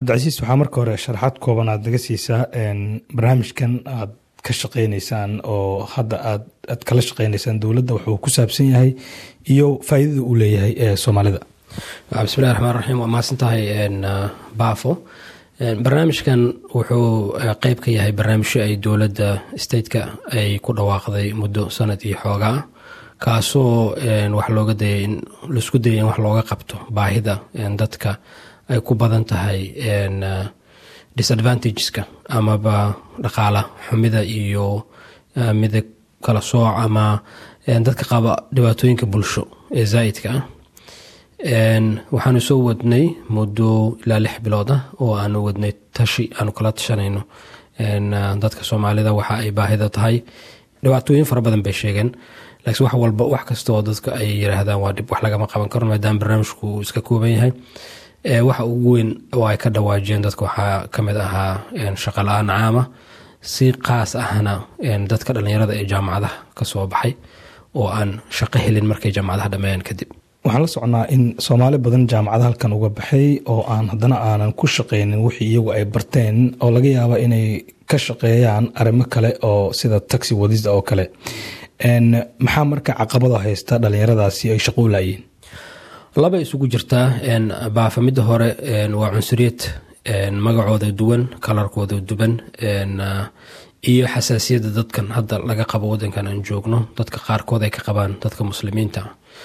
cabdicasiis waxaa marka hore sharaxaad kooban aad naga siisaa barnaamijkan aad ka shaqeyneysaan oo hadda aad aad kala shaqeyneysaan dowladda wuxuu ku saabsan yahay iyo faa'iidada uu leeyahay ee soomaalida bismillahi raxmaan raxiim waa mahadsan tahay baafo barnaamijkan wuxuu qeyb ka yahay barnaamijyo ay dowladda stateka ay ku dhawaaqday muddo sanad iyo xoogaa kaasoo wax looga dayay in laisku dayay in wax looga qabto baahida dadka ay ku badan tahay disadvantageska amaba dhaqaala xumida iyo midab kala sooc ama dadka qaba dhibaatooyinka bulsho ee zaa'idka ah waxaanu soo wadnay muddo ilaa lix bilood ah oo aanu wadnay tashi aanu kala tashanayno dadka soomaalida waxa ay baahida tahay dhibaatooyin fara badan bay sheegeen laakiin wax walba wax kastaoo dadka ay yiraahdaan waa dhib wax lagama qaban karo maadaama barnaamijku uu iska kooban yahay waxa ugu weyn oo ay ka dhawaajiyeen dadka waxaa kamid ahaa shaqa la-aan caama si qaas ahna dadka dhallinyarada ee jaamacadaha ka soo baxay oo aan shaqo helin markay jaamacadaha dhammeeyaan kadib waxaan la socnaa in soomaali badan jaamacada halkan uga baxay oo aan haddana aanan ku shaqeynin wixii iyagu ay barteen oo laga yaaba inay ka shaqeeyaan arrimo kale oo sida taxi wadista oo kale maxaa marka caqabada haysta dhallinyaradaasi ay shaqo u laayiin laba isugu jirtaa baafa midda hore waa cunsuriyad magacooda duwan kalarkooda duban iyo xasaasiyadda dadkan hadda laga qabo wadankan aan joogno dadka qaarkood ay ka qabaan dadka muslimiinta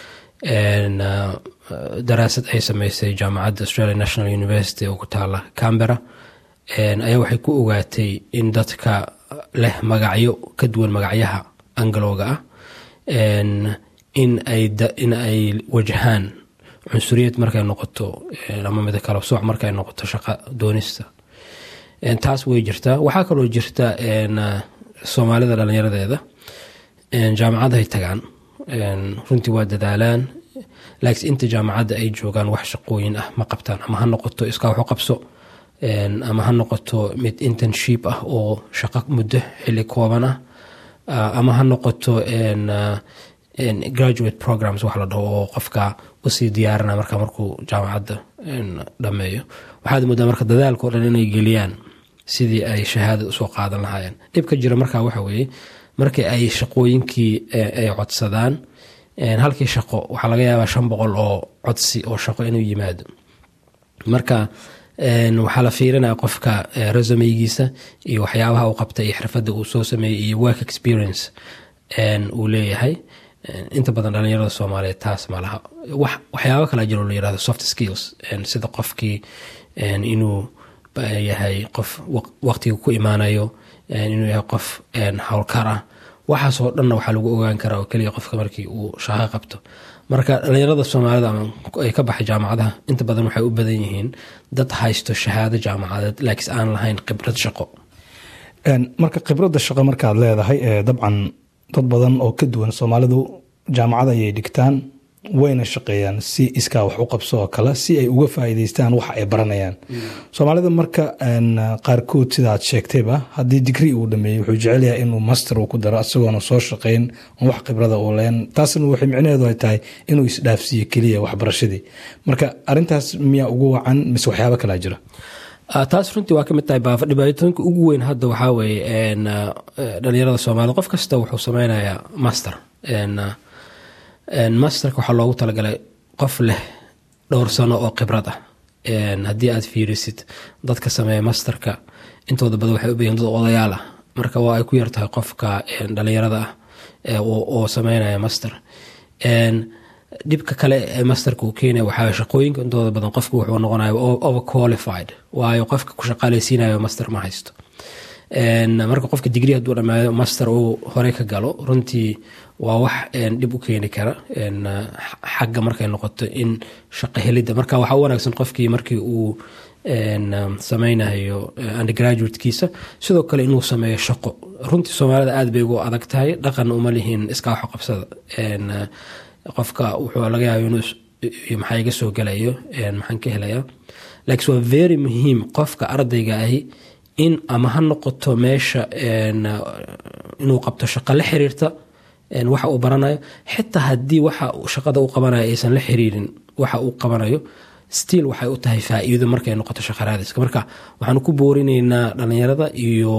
daraasad ay sameysay jaamacadda australia national university oo ku taala cambera ayaa waxay ku ogaatay in dadka leh magacyo ka duwan magacyaha angalooga ah in ay wajahaan cunsuriyad markay noqoto ama mid kala sooc markay noqoto shaqa doonista taas way jirtaa waxaa kaloo jirta soomaalida dhallinyaradeeda jaamacadahay tagaan runtii waa dadaalaan laakiin inta jaamacadda ay joogaan wax shaqooyin ah ma qabtaan ama ha noqoto iskaa waxu qabso ama ha noqoto mid internship ah oo shaqo muddo xili kooban ah ama ha noqoto graduate programs wax la dhaho oo qofka usii diyaarina marka markuu jaamacadda dhameeyo waxaad moodaa marka dadaalkao dhan inay geliyaan sidii ay shahaada usoo qaadan lahaayeen dhibka jira marka waxa weeye markii ay shaqooyinkii ay codsadaan halkii shaqo waxaa laga yaabaa shan boqol oo codsi oo shaqo inuu yimaado marka waxaa la fiirinaya qofka resumeygiisa iyo waxyaabaha uu qabta iyo xirfadda uu soo sameeyey iyo work experience uu leeyahay inta badan dhalinyarada soomaaliyeed taas ma laha waxyaabo kala jiro la yirahdo soft skills sida qofkii inuu yahay qof waqtiga ku imaanayo inuu yahay qof howlkar ah waxaasoo dhanna waxaa lagu ogaan karaa oo keliya qofka markii uu shaqo qabto marka dhalinyarada soomaalida ay ka baxay jaamacadaha inta badan waxay u badan yihiin dad haysto shahaado jaamacadeed laakiin aan lahayn khibrad shaqo marka khibradda shaqo markaad leedahay dabcan dad badan oo ka duwan soomaalidu jaamacad ayay dhigtaan wayna shaqeeyaan si iskaa wax u qabso oo kale si ay uga faa'iidaystaan waxa ay baranayaan soomaalida marka qaarkood sidaad sheegtayba haddii digri uu dhameeyey wuxuu jecel yahay inuu master uu ku daro isagoona soo shaqeyn wax khibrada uu leen taasna waxay micnaheedu ay tahay inuu isdhaafsiiyo keliya waxbarashadii marka arintaas miyaa ugu wacan mise waxyaaba kalaa jira taas runtii waa ka mid tahay baafa dhibaatooyinka ugu weyn hadda waxaa weeye dhalinyarada soomaalida qof kasta wuxuu sameynayaa master masterka waxaa loogu talagalay qof leh dhowr sano oo khibrad ah haddii aad fiirisid dadka sameeya masterka intooda badan waxay u bayihin dad odayaal ah marka waa ay ku yartahay qofka dhalinyarada ah oo sameynaya master dhibka kale ee masterka uu keenaya waxaa shaqooyinka intooda badan qofka wuxuu noqonaya over qualified waayo qofka ku shaqaaleysiinayo master ma haysto marka qofka digri hadduu dhamaayo master uu hore ka galo runtii waa wax dhib u keeni kara xagga markay noqoto in shaqo helidda marka waxaa u wanaagsan qofkii markii uu sameynayo undergraduatekiisa sidoo kale inuu sameeyo shaqo runtii soomaalida aad bay ugu adag tahay dhaqan uma lihiin iskaa waxo qabsada qofka wuxuu laga yaaba inuu maxaa iga soo gelayo maxaan ka helaya laakiin waa very muhiim qofka ardayga ahi in ama ha noqoto meesha inuu qabto shaqo la xiriirta waxa uu baranayo xitaa haddii waxa shaqada u qabanayo aysan la xiriirin waxa uu qabanayo stiil waxay u tahay faa-iido markay noqoto shaqaraadiska marka waxaan ku boorinaynaa dhalinyarada iyo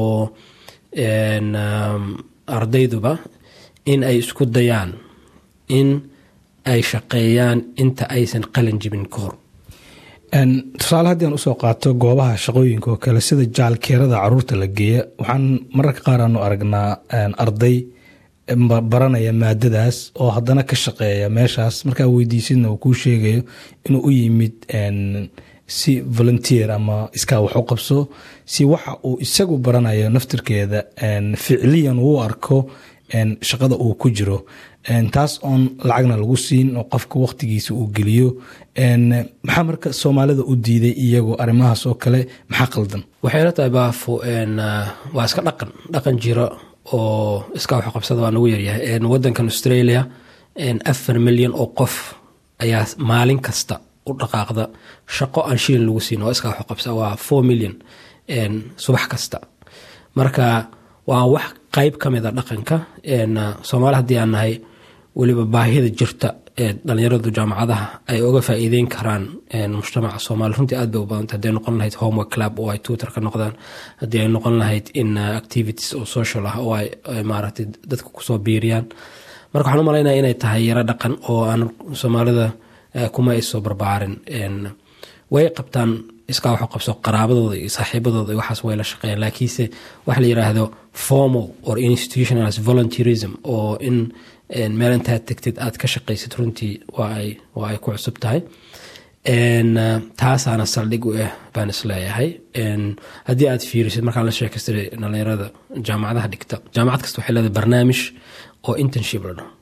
ardayduba in ay isku dayaan in ay shaqeeyaan inta aysan qalin jibin ka hor tusaale haddii aan usoo qaato goobaha shaqooyinka oo kale sida jaalkeerada caruurta la geeya waxaan mararka qaar aanu aragnaa arday baranaya maadadaas oo haddana ka shaqeeya meeshaas markaa weydiisidna uu kuu sheegayo inuu u yimid si volunteer ama iskaa wax u qabso si waxa uu isagu baranayo naftirkeeda ficliyan uu arko shaqada uu ku jiro taas oon lacagna lagu siin oo qofka waqtigiisa uu geliyo maxaa marka soomaalida u diiday iyagoo arrimahaas oo kale maxaa qaldan waxay la tahay baafo waa iska dhaqan dhaqan jira oo iskaa wax qabsada waa nagu yaryahay wadankan australia afar milyan oo qof ayaa maalin kasta u dhaqaaqda shaqo aan shilin lagu siin oo iskaa wax qabsa waa four million subax kasta marka waa wax qayb ka mida dhaqanka soomaali haddii aan nahay weliba baahida jirta ee dhalinyaradu jaamacadaha ay oga faa'iideyn karaan mujtamaca soomaali runtii aad bay u badanta hadday noqon lahayd homework club oo ay tutor ka noqdaan haddii ay noqon lahayd in activities oo social ah oo ay maaragtay dadka kusoo biiriyaan marka waxaan u malaynaya inay tahay yaro dhaqan oo aan soomaalida kuma ay soo barbaarin way qabtaan iskaa waxu qabso qaraabadooda iyo saaxiibadooda iyo waxaas way la shaqeeyaan laakiinse waxa la yidhaahdo formal or institutionalized volunteerism oo in meel intaad tegtid aad ka shaqaysid runtii waa ay waa ay ku cusub tahay taasaana saldhig u ah baan isleeyahay haddii aad fiirisid markaan la sheekaystay dhalinyarada jaamacadaha dhigta jaamacad kasta waxay leedahay barnaamij oo internship la dhaho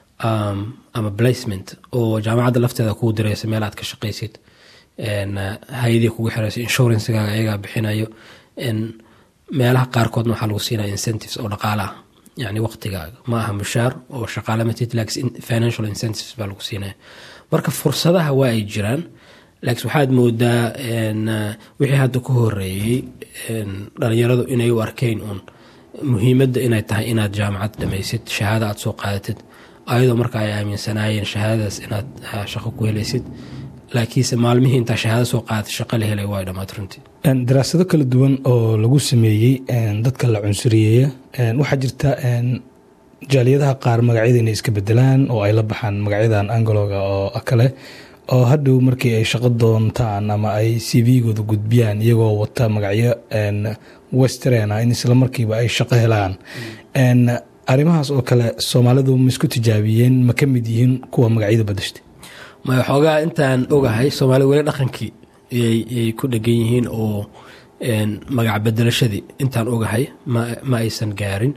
ama placement oo jaamacadda lafteeda kugu diraysa meel aad ka shaqaysid hay-adii kugu xiraysa insurancegaaga ayagaa bixinayo meelaha qaarkoodna waxaa lagu siinaya incentives oo dhaqaala ah yani waqtigaaga ma aha mushaar oo shaqaale matid laakiin financial incentives baa lagu siinaya marka fursadaha waa ay jiraan laakiin waxaad moodaa wixii hadda ku horeeyey dhalinyaradu inay u arkeen uun muhiimadda inay tahay inaad jaamacad dhamaysid shahaada aad soo qaadatid ayadoo marka ay aaminsanaayeen shahaadadaas inaad shaqo ku helaysid laakiinse maalmihii intaa shahaado soo qaadatay shaqo la helay waa dhammaad runtii daraasado kala duwan oo lagu sameeyey dadka la cunsuriyeeya waxaa jirta jaaliyadaha qaar magacyada inay iska bedelaan oo ay la baxaan magacyadan angologa oo kale oo hadhow markii ay shaqo doontaan ama ay c v-gooda gudbiyaan iyagoo wata magacyo western in isla markiiba ay shaqo helaan arrimahaas oo kale soomaalidu ma isku tijaabiyeen ma ka mid yihiin kuwa magacyada badashtay maya xoogaa intaan ogahay soomaalida weli dhaqankii yay ku dhegan yihiin oo magac bedelashadii intaan ogahay ma aysan gaarin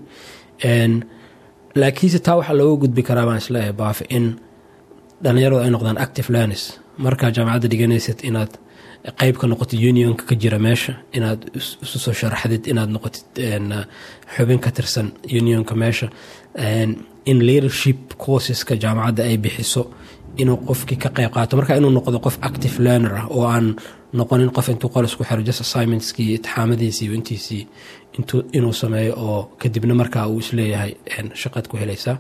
laakiinse taa waxaa looga gudbi karaa baan isleeyahay baafe in dhalinyaradu ay noqdaan active learners markaa jaamacadda dhiganaysid inaad qeyb ka noqotid unionka ka jira meesha inaad isu soo sharaxdid inaad noqotid xubin ka tirsan unionka meesha in leadership courseska jaamacadda ay bixiso inuu qofkii ka qeyb qaato marka inuu noqdo qof active learner ah oo aan noqonin qof intuu qol isku xiro just assignmentskii iyo itixaamadiisii iyo intiisii inuu sameeyo oo kadibna markaa uu isleeyahay shaqaad ku helaysaa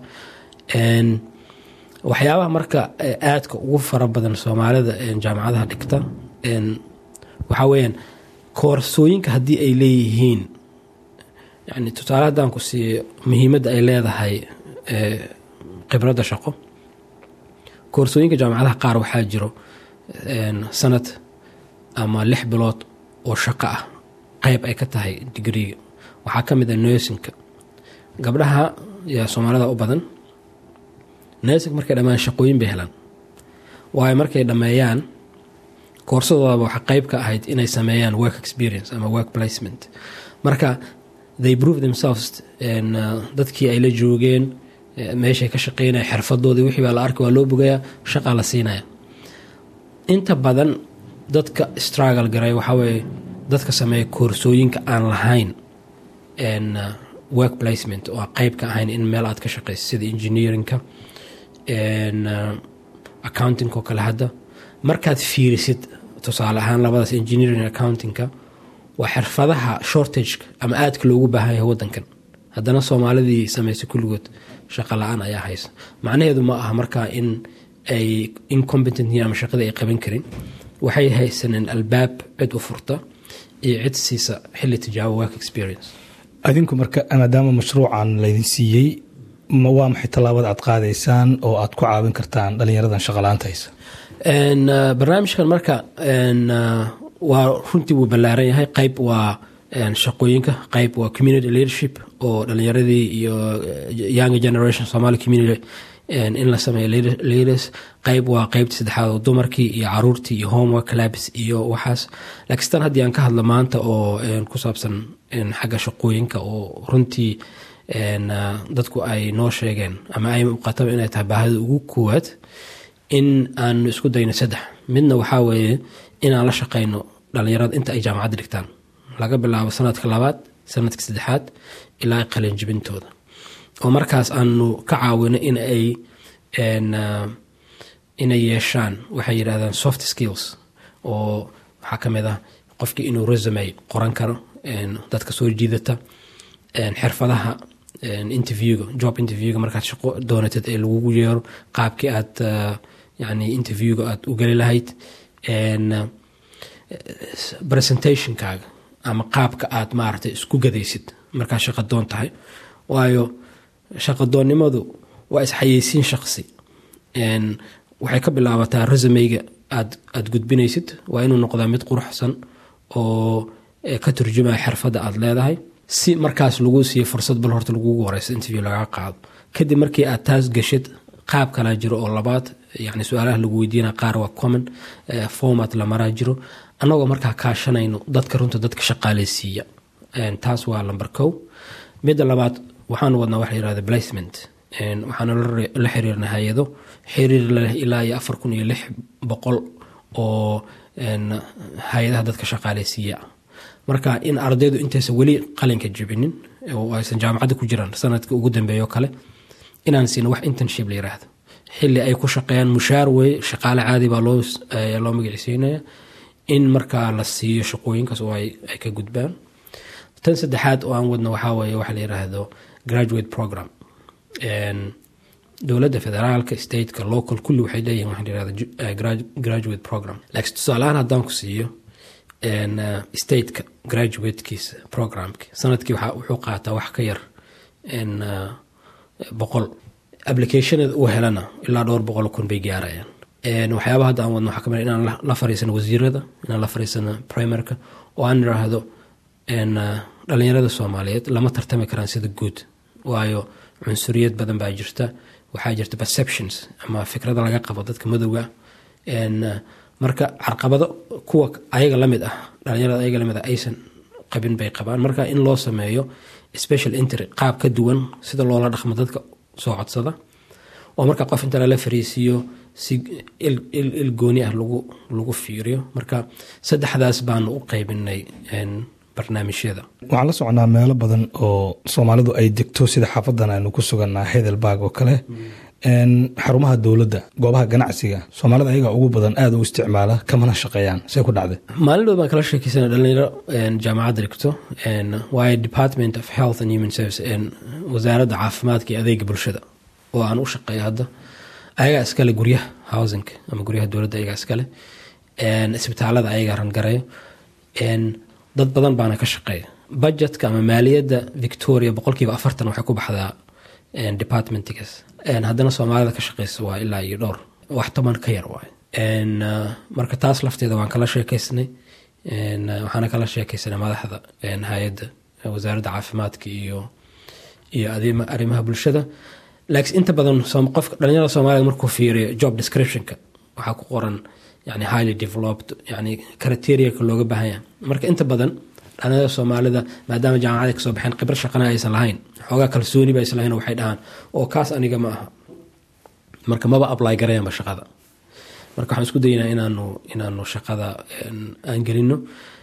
waxyaabaha marka aadka ugu fara badan soomaalida jaamacadaha dhigta waxaa weyaan koorsooyinka haddii ay leeyihiin yani tusaale haddaan ku siiyo muhiimadda ay leedahay khibradda shaqo koorsooyinka jaamacadaha qaar waxaa jiro sanad ama lix bilood oo shaqo ah qeyb ay ka tahay digriga waxaa ka mid a nersinka gabdhaha yaa soomaalida u badan nersinka markay dhammaan shaqooyin bay helaan waayo markay dhammeeyaan koorsadoodaba waxaa qeyb ka ahayd inay sameeyaan work experience ama work placement marka they prove themselves dadkii ay la joogeen meeshay ka shaqeynaya xirfadoodii wixii baa la arkay waa loo bogayaa shaqaa la siinaya inta badan dadka struggle garay waxaa weeye dadka sameeya koorsooyinka aan lahayn work placement oo qeyb ka ahayn in meel aad ka shaqeysa sida engineerinka accounting oo kale hadda markaad fiirisid tusaale ahaan labadaas engineering accountingka waa xirfadaha shortageka ama aadka loogu baahan yahay wadankan haddana soomaalidii sameysay kulligood shaqa la-aan ayaa haysa macnaheedu ma aha markaa in ay incompetent yihiin ama shaqadii ay qaban karin waxay haysaneen albaab cid u furta iyo cid siisa xilli tijaabo work experience adinku marka maadaama mashruucan laydin siiyey ma waa maxay tallaabada aad qaadaysaan oo aad ku caawin kartaan dhalinyaradan shaqalaanta haysa barnaamijkan marka waa runtii wuu ballaaran yahay qayb waa shaqooyinka qayb waa community leadership oo dhalinyaradii iyo young generation somali community in la sameeyo leaders qayb waa qaybtii saddexaad oo dumarkii iyo caruurtii iyo homework labs iyo waxaas laakiin tan haddii aan ka hadlo maanta oo ku saabsan xagga shaqooyinka oo runtii dadku ay noo sheegeen ama ay muuqataba inay tahay baahida ugu koowaad in aanu isku dayno saddex midna waxaa weeye inaan la shaqayno dhalinyarada inta ay jaamacadda dhigtaan laga bilaabo sanadka labaad sanadka saddexaad ilaa qalinjibintooda oo markaas aanu ka caawino in ay inay yeeshaan waxay yidhahdaan soft skills oo waxaa ka mid ah qofkii inuu resume qoran karo dadka soo jiidata xirfadaha interviewga job interviewga markaad shaqo doonatid ee lagugu yeero qaabkii aad yani interviewga aad u geli lahayd presentationkaaga ama qaabka aad maaragtay isku gadaysid markaad shaqo doon tahay waayo shaqadoonnimadu waa isxayeysiin shaqsi waxay ka bilaabataa resumeyga aad aad gudbinaysid waa inuu noqdaa mid quruxsan oo ka turjumaya xirfadda aad leedahay si markaas lagu siiyo fursad bal horta lagugu horeysa interview lagaa qaado kadib markii aad taas gashid qaab kalaa jiro oo labaad yani su-aalaha lagu weydiina qaar waa common format la maraa jiro annagoo markaa kaashanayno dadka runta dadka shaqaaleysiiya taas waa lamber kow midda labaad waxaanu wadnaa waxa yirahda placement waxaanu la xiriirna hay-ado xiriir leh ilaa iyo afar kun iyo lix boqol oo hay-adaha dadka shaqaaleysiiya marka in ardaydu intaysan weli qalinka jibinin oo aysan jaamacadda ku jiraan sanadka ugu dambeeyo kale inaan siino wax internship la yiraahdo xili ay ku shaqeeyaan mushaar wey shaqaale caadi baa loo magiciisiinaya in markaa la siiyo shaqooyinkaas oo ay ka gudbaan tan saddexaad oo aan wadno waxaa weye waxa la yiraahdo graduate program dowladda federaalka stateka local kulli waxay leeyihin waxa layirahdo graduate program laakiin tusaalahaan haddaan ku siiyo stateka graduatekiisa programki sanadkii wuxuu qaataa wax ka yar boqol applicationada uu helana ilaa dhowr boqol kun bay gaarayaan waxyaaba hadda aan wadno waxaa kamid inaan la fariisano wasiirada inaan la fariisano primerka oo aan iraahdo dhalinyarada soomaaliyeed lama tartami karaan sida guud waayo cunsuriyad badan baa jirta waxaa jirta perceptions ama fikrada laga qabo dadka madowga marka carqabado kuwa ayaga lamid ah dhalinyarada ayaga lamid ah aysan qabin bay qabaan marka in loo sameeyo special entry qaab ka duwan sida loola dhaqmo dadka soo codsada oo marka qof inta lala fariisiiyo si il gooni ah lagu fiiriyo marka saddexdaas baanu u qaybinay barnaamijyada waxaan la socnaa meelo badan oo soomaalidu ay degto sida xaafadan aynu ku suganaa heidelberg oo kale xarumaha dowladda goobaha ganacsiga soomaalida ayagaa ugu badan aada u isticmaala kamana shaqeeyaan see ku dhacday maalin dhood baan kala sheekeysana dhalinyaro jaamacadda dhigto waayo department of health and human service wasaaradda caafimaadka iyo adeega bulshada oo aan u shaqeeyo hadda ayagaa iskale guryaha housing ama guryaha dowladda ayagaa iskale isbitaalada ayagaa rangareeyo dad badan baana ka shaqeeya budgetka ama maaliyadda victoria boqolkiiba afartan waxay ku baxdaa departmentigaas haddana soomaalida ka shaqeysa waa ilaa iyo dhowr wax toban ka yar waay marka taas lafteeda waan kala sheekeysnay waxaana kala sheekeysanay madaxda hay-adda wasaaradda caafimaadka iyo iyo arrimaha bulshada laakiin inta badan qofka dhalinyarada soomaalida markuu fiiriyo job descriptionka waxaa ku qoran yani highly developed yani criteriaka looga baahan yahay marka inta badan dhalinyarada soomaalida maadaama jaamacada kasoo baxeen khibro shaqana aysan lahayn xoogaa kalsooni ba aysan lahayn waxay dhahaan oo kaas aniga ma aha marka maba apply garayanba shaqada marka waxaan isku daynaa inaanu inaanu shaqada aan gelino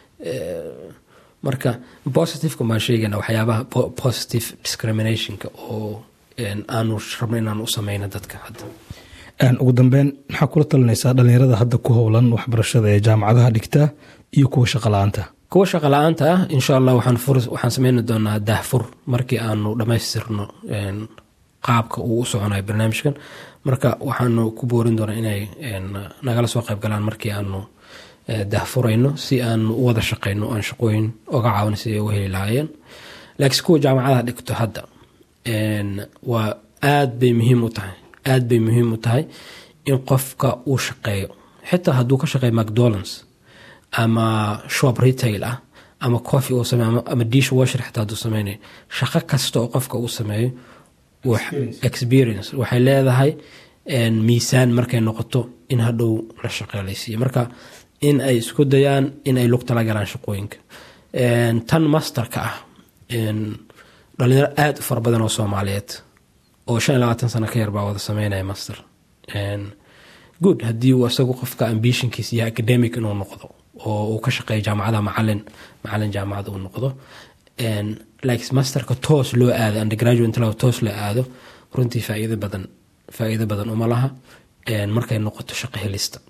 marka positiveka baan sheegayna waxyaabaha positive discriminationka oo aanu rabno inaanu u sameyno dadka hadda ugu dambeyn maxaa kula talinaysaa dhalinyarada hadda ku howlan waxbarashada ee jaamacadaha dhigta iyo kuwa shaqa la-aanta kuwa shaqa la-aanta ah insha allah waxaan sameyni doonaa daahfur markii aanu dhammaystirno qaabka uu u soconayo barnaamijkan marka waxaanu ku boorin doonaa inay nagala soo qayb galaan markii aanu dahfurayno si aan u wada shaqayno aan shaqooyin oga caawin si ay uga heli lahaayeen laakiin kuwa jaamacadaha dhigto hadda waa aad bay muhiim u tahay aad bay muhiim u tahay in qofka uu shaqeeyo xitaa hadduu ka shaqeeyo macdonalds ama shop retail ah ama coffee uu sameeyo ama dish washer xitaa hadduu sameynayo shaqo kasta oo qofka uu sameeyo experience waxay leedahay miisaan markay noqoto in hadhow la shaqeelaysiiyo marka in ay isku dayaan in ay lug tala galaan shaqooyinka tan masterka ah dhalinyaro aada u fara badan oo soomaaliyeed oo shan iyo labaatan sano ka yar baa wada sameynaya master good haddii uu isagu qofka ambitionkiisa iyo academic inuu noqdo oo uu ka shaqeeyo jaamacadaha macalin macalin jaamacada uu noqdo like masterka toos loo aado undergraduate inta toos loo aado runtii faa'iido badan faa'iido badan uma laha markay noqoto shaqo helista